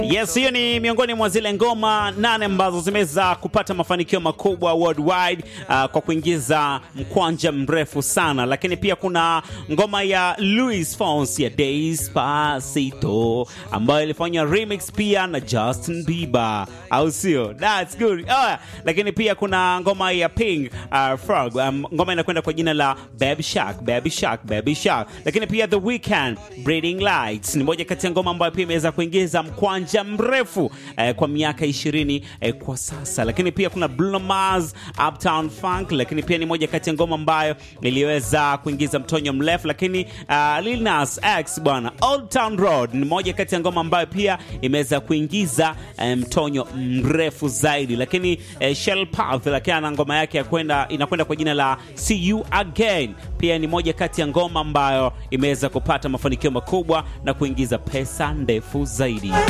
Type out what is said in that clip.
Yes, hiyo ni miongoni mwa zile ngoma nane ambazo zimeweza kupata mafanikio makubwa worldwide uh, kwa kuingiza mkwanja mrefu sana, lakini pia kuna ngoma ya Luis Fonsi ya Despacito ambayo ilifanywa remix pia na Justin Bieber, au sio? That's good. Oh, lakini pia kuna ngoma ya Pink uh, Frog um, ngoma inakwenda kwa jina la Baby Shark, Baby Shark, Baby Shark. Lakini pia The Weeknd Breeding Lights ni moja kati ya ngoma ambayo pia imeweza kuingiza mkwanja mrefu eh, kwa miaka ishirini eh, kwa sasa. Lakini pia kuna Bruno Mars Uptown Funk, lakini pia ni moja kati ya ngoma ambayo iliweza kuingiza mtonyo mrefu. Lakini uh, Lil Nas X bwana, Old Town Road ni moja kati ya ngoma ambayo pia imeweza kuingiza eh, mtonyo mrefu zaidi. Lakini eh, Shell Path lakini ana ngoma yake ya kwenda inakwenda kwa jina la See You Again, pia ni moja kati ya ngoma ambayo imeweza kupata mafanikio makubwa na kuingiza pesa ndefu zaidi.